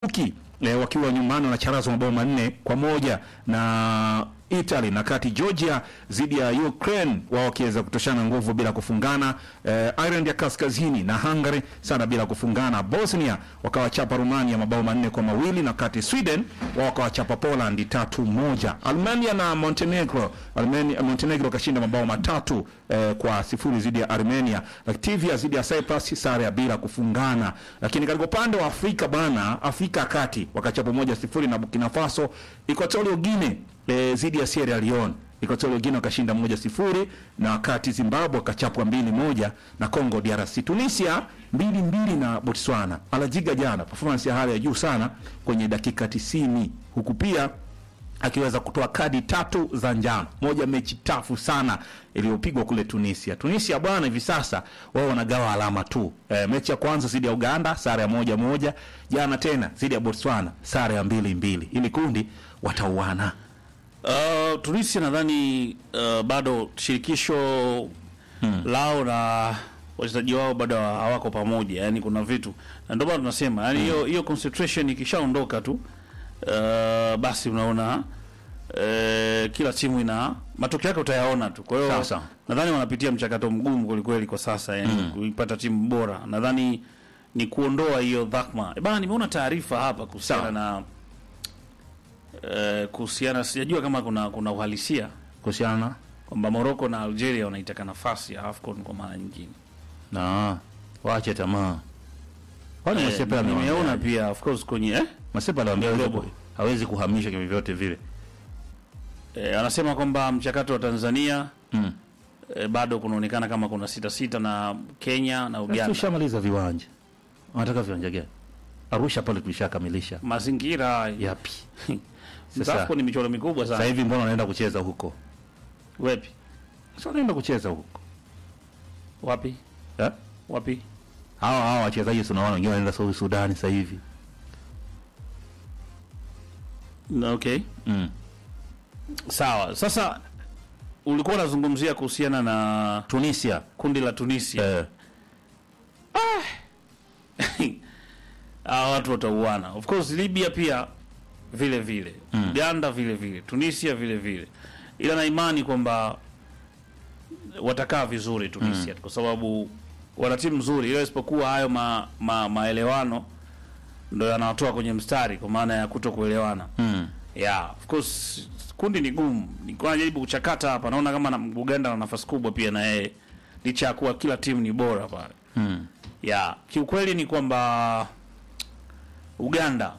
Uki eh, wakiwa nyumbani wanacharazwa mabao manne kwa moja na Italy, na kati Georgia dhidi ya Ukraine wao wakiweza kutoshana nguvu bila kufungana. Eh, Ireland ya Kaskazini na Hungary sana bila kufungana. Bosnia wakawachapa Romania mabao manne kwa mawili na kati Sweden wao wakawachapa Poland tatu moja. Armenia na Montenegro, Armenia, Montenegro kashinda mabao matatu eh, kwa sifuri dhidi ya Armenia. Latvia dhidi ya Cyprus sare ya bila kufungana. Lakini katika upande wa Afrika bana, Afrika ya Kati wakachapa moja sifuri na Burkina Faso. Equatorial Guinea eh, dhidi ya Sierra Leone Equatorial Guinea wakashinda moja sifuri na wakati Zimbabwe wakachapwa mbili moja na Congo DRC. Tunisia mbili mbili na Botswana. Alajiga jana performance ya hali ya juu sana kwenye dakika tisini huku pia akiweza kutoa kadi tatu za njano, moja mechi tafu sana iliyopigwa kule Tunisia. Tunisia bwana, hivi sasa wao wanagawa alama tu. E, mechi ya kwanza dhidi ya Uganda sare ya moja moja, jana tena dhidi ya Botswana sare ya mbili mbili. Ili kundi watauana. Uh, Tunisia nadhani uh, bado shirikisho lao na wachezaji wao bado hawako pamoja, yani kuna vitu na ndio maana tunasema yani hiyo hiyo concentration ikishaondoka tu uh, basi unaona uh, kila timu ina matokeo yake utayaona tu. Kwa hiyo Sasa. nadhani wanapitia mchakato mgumu kwelikweli kwa sasa yani kuipata timu bora. Nadhani ni kuondoa hiyo dhakma. E bana, nimeona taarifa hapa kuhusiana Sawa. na eh, kuhusiana sijajua kama kuna kuna uhalisia Kuhusiana kwamba Morocco na Algeria wanaitaka nafasi ya AFCON kwa mara nyingine. na waache tamaa. Kwani Eh, Masepa nimeona ameona pia of course kwenye eh, Masepa aliwaambia Ndio, hawezi robo. ku- hawezi kuhamisha kwa vyote vile. eh, anasema kwamba mchakato wa Tanzania Mm. eh, bado kunaonekana kama kuna sita sita na Kenya na Uganda. Tushamaliza viwanja. Wanataka viwanja gani? Arusha pale tulishakamilisha. Mazingira Yapi? sasa Sasa AFCON ni michoro mikubwa sasa sana. hivi mbona wanaenda kucheza huko? Wapi? Sasa wanaenda kucheza huko. Wapi? Eh? Wapi? Hawa hawa wachezaji tunaona wengine wanaenda South Sudan sasa hivi. Na Okay. Mm. Sawa. Sasa ulikuwa unazungumzia kuhusiana na Tunisia. kundi la Tunisia. Eh. Hawa watu watauana. Of course Libya pia vile vile. Uganda vile vile. Tunisia vile vile. Ila na imani kwamba watakaa vizuri Tunisia kwa sababu wana timu nzuri, ila isipokuwa hayo ma, ma, maelewano ndo yanawatoa kwenye mstari kwa maana ya kuto kuelewana. Mm. Yeah, of course kundi ni gumu. Nilikuwa najaribu kuchakata hapa, naona kama na Uganda na nafasi kubwa pia na yeye, licha ya kuwa kila timu ni bora pale. Mm. Yeah, kiukweli ni kwamba Uganda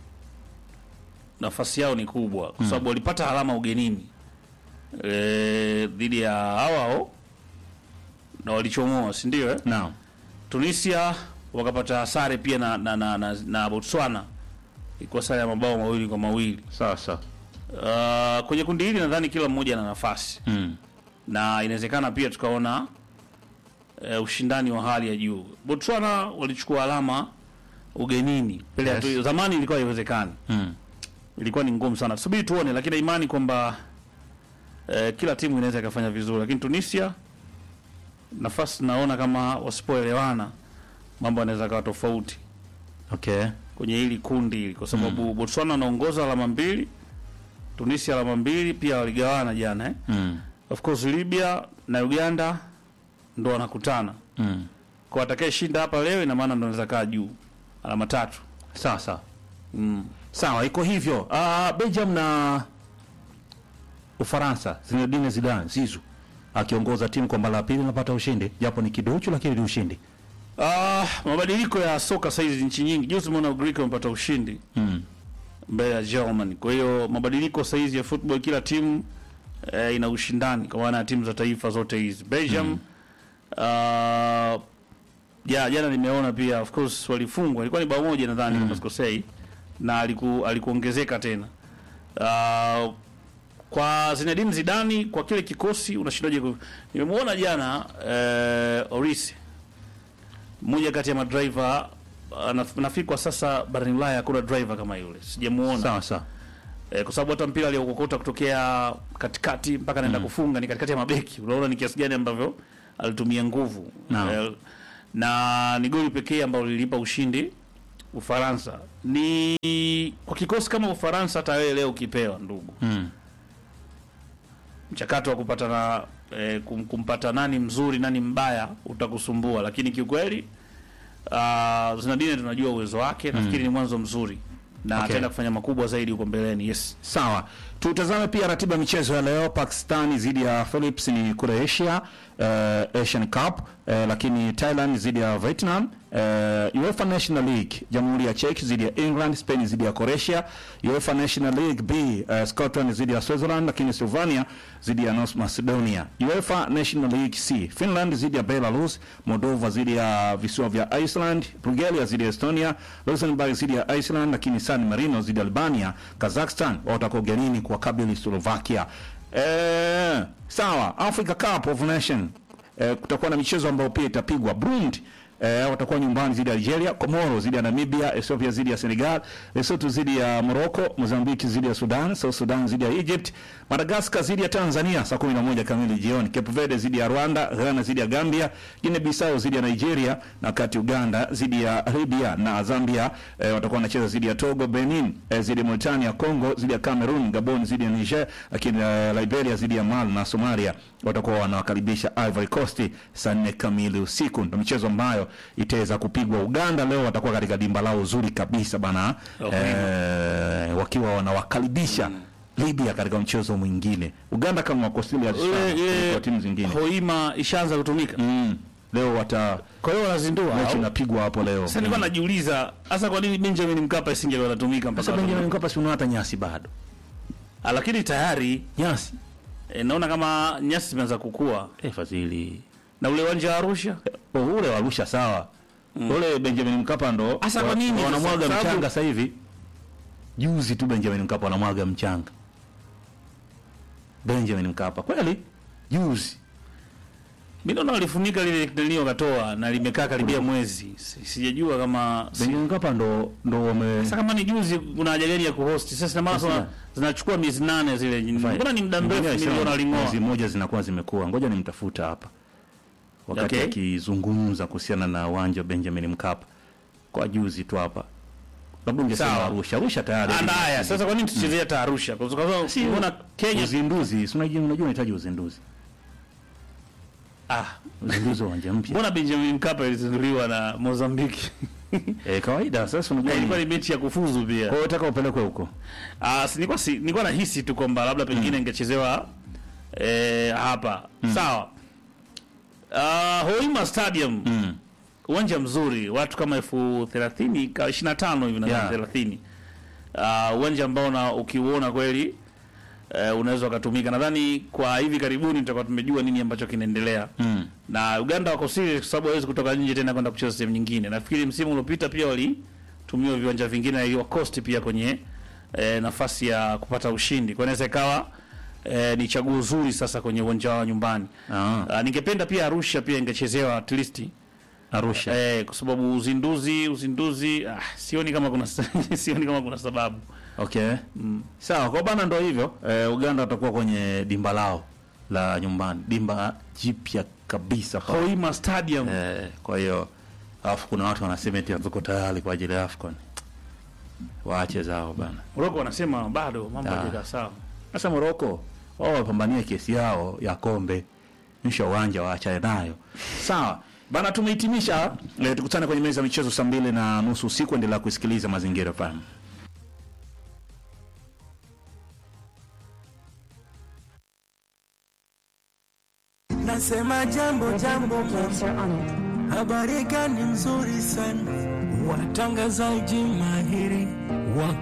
nafasi yao ni kubwa kwa sababu walipata alama ugenini eh, dhidi ya hawao na walichomoa, si ndio? Eh? Naam. Tunisia wakapata sare pia na na, na, na, na Botswana ilikuwa sare ya mabao mawili kwa mawili. Sasa. Uh, kwenye kundi hili nadhani kila mmoja ana nafasi Mm. na inawezekana pia tukaona uh, ushindani wa hali ya juu. Botswana walichukua alama ugenini mbele Yes. yes. Zamani ilikuwa haiwezekani, Mm. ilikuwa ni ngumu sana. Subiri tuone, lakini na imani kwamba uh, kila timu inaweza ikafanya vizuri, lakini Tunisia nafasi naona kama wasipoelewana mambo yanaweza kawa tofauti Okay. kwenye hili kundi hili kwa sababu Botswana anaongoza alama mbili, Tunisia alama mbili, pia waligawana jana eh? Mm. Of course Libya na Uganda ndo wanakutana Mm. kwa atakaye shinda hapa leo, ina maana ndo anaweza kaa juu alama tatu. Sasa. Mm. Sawa, iko hivyo. Ah, Belgium na Ufaransa, Zinedine Zidane Zizou akiongoza timu kwa mara ya pili napata ushindi, japo ni kiduchu lakini ni ushindi. Ah, mabadiliko ya soka saizi nchi nyingi, juzi tumeona Ugiriki wamepata ushindi Mm. mbele ya Germany. Kwa hiyo mabadiliko saizi ya football, kila timu eh, ina ushindani kwa maana ya timu za taifa zote hizi. Belgium ah, ja jana nimeona pia of course walifungwa, ilikuwa ni bao moja nadhani kama sikosei, na aliku, alikuongezeka tena Ah, kwa Zinedine Zidane kwa kile kikosi unashindaje? ku- Nimemuona jana eh, Orisi mmoja kati ya madriver uh, naf- nafikiri kwa sasa barani Ulaya hakuna driver kama yule, sijamuona Sawa sawa. eh, kwa sababu hata mpira aliokokota kutokea katikati mpaka anaenda kufunga ni katikati ya mabeki. Unaona ni kiasi gani ambavyo alitumia nguvu Naam. eh, na ni goli pekee ambalo lilipa ushindi Ufaransa ni kwa kikosi kama Ufaransa, hata wewe leo ukipewa ndugu Mm. mchakato wa kupata na eh, kum, kumpata nani mzuri nani mbaya utakusumbua, lakini kiukweli uh, Zinedine tunajua uwezo wake, nafikiri ni mwanzo mzuri na Okay. ataenda kufanya makubwa zaidi huko mbeleni. Yes. Sawa, tutazame pia ratiba ya michezo ya leo. Pakistani dhidi ya Philips ni kule Asia, uh, Asian Cup uh, lakini Thailand dhidi ya Vietnam, uh, UEFA National League Jamhuri ya Czech dhidi ya England, Spain dhidi ya Croatia, UEFA National League B uh, Scotland dhidi ya Switzerland, lakini Slovenia dhidi ya North Macedonia, UEFA National League C Finland dhidi ya Belarus, Moldova dhidi ya visiwa vya Iceland, Bulgaria dhidi ya Estonia, Luxembourg dhidi ya Iceland, lakini San Marino dhidi ya Albania, Kazakhstan watakuwa ugenini kwa kabili Slovakia. Eh, sawa, Africa Cup of Nation eh, kutakuwa na michezo ambayo pia itapigwa. Burundi eh, watakuwa nyumbani dhidi ya Algeria, Komoro dhidi ya Namibia, Ethiopia dhidi ya Senegal, Lesotho dhidi ya Morocco, Mozambique dhidi ya Sudan, South Sudan dhidi ya Egypt, Madagascar dhidi ya Tanzania saa 11 kamili jioni, Cape Verde dhidi ya Rwanda, Ghana dhidi ya Gambia, Guinea Bissau dhidi ya Nigeria, na wakati Uganda dhidi ya Libya na Zambia eh, watakuwa wanacheza dhidi ya Togo, Benin eh, dhidi ya Mauritania, Congo dhidi ya Cameroon, Gabon dhidi ya Niger, lakini eh, Liberia dhidi ya Mali na Somalia watakuwa wanawakaribisha Ivory Coast saa nne kamili usiku. Ndio michezo ambayo itaweza kupigwa. Uganda leo watakuwa katika dimba lao zuri kabisa bana, Okay. eh, wakiwa wanawakaribisha Libya katika mchezo mwingine. Uganda kama wako serious Ile sana ile kwa timu zingine. Hoima ishaanza kutumika. Mm. Leo wata Kwa hiyo wanazindua. mechi au? inapigwa hapo leo. Sasa nilikuwa najiuliza hasa kwa nini Benjamin Mkapa isingekuwa inatumika mpaka Sasa watu- Benjamin Mkapa si unaona hata nyasi bado. Ah, lakini tayari Nyasi. e, naona kama nyasi zimeanza kukua Eh, Fadhili. na ule uwanja wa Arusha Oh, ule wa Arusha sawa. Ule Benjamin Mkapa ndo Asa kwa wa- nini? wanamwaga Sababu- mchanga sasa hivi. Juzi tu Benjamin Mkapa wanamwaga mchanga. Benjamin Mkapa kweli? Juzi. mimi naona walifunika lile nilio katoa na limekaa karibia mwezi Si- sijajua kama si- Benjamin Mkapa ndo ndo wame sasa kama ni juzi kuna haja gani ya kuhost sasa na maana Sasa- zinachukua miezi nane zile mbona ni muda mrefu Mwingine niliona alisema waling'oa Mwezi moja zinakuwa zimekuwa. Ngoja nimtafuta hapa. Wakati Okay. akizungumza kuhusiana na uwanja wa Benjamin Mkapa kwa juzi tu hapa. Labda ungesema Sawa. Arusha. Arusha tayari. Anda haya sasa kwa nini tuchezea hata Arusha kwa sababu Si- unaona Kenya uzinduzi, si unajua unajua unahitaji uzinduzi. ah Uzinduzi wa uwanja mpya. mbona Benjamin Mkapa ilizinduliwa na Mozambique Eh, kawaida sasa unajua. ilikuwa ni- ni mechi ya kufuzu pia Kwa hiyo unataka upelekwe huko. Ah, si nilikuwa si, nilikuwa nahisi tu kwamba labda pengine ingechezewa eh, hapa. Sawa. Ah, Hoima Stadium Mm. uwanja mzuri, watu kama elfu thelathini ka ishirini na tano hivi na Yeah. thelathini. Ah, uwanja ambao na ukiuona kweli eh, unaweza ukatumika. Nadhani kwa hivi karibuni tutakuwa tumejua nini ambacho kinaendelea Mm. na Uganda wako serious kwa sababu hawezi kutoka nje tena kwenda kucheza sehemu nyingine. Nafikiri msimu uliopita pia walitumia viwanja vingine na iliwa cost pia kwenye e, nafasi ya kupata ushindi. Kwa hiyo inaweza ikawa e, ni chaguo zuri sasa kwenye uwanja wao nyumbani. Ah, Ah, ningependa pia Arusha pia ingechezewa at least Arusha. eh, kwa sababu uzinduzi uzinduzi ah, sioni kama kuna sioni kama kuna sababu. Okay. Sawa, kwa bana ndo hivyo. Eh, Uganda watakuwa kwenye dimba lao la nyumbani. Dimba jipya kabisa pale. Hoima Stadium. Eh, kwa hiyo alafu kuna watu wanasema eti hatuko tayari kwa ajili ya AFCON. Waache zao bana. Morocco wanasema bado mambo Ah. hayajakaa sawa. Sasa Moroko wao wapambanie kesi yao ya kombe, nisha uwanja waachane nayo. Sawa bana, tumehitimisha. Eh, tukutane kwenye meza ya michezo saa mbili na nusu usiku. Endelea kusikiliza Mazingira FM. Nasema jambo jambo, Answer on it. habari gani nzuri sana, watangazaji mahiri wa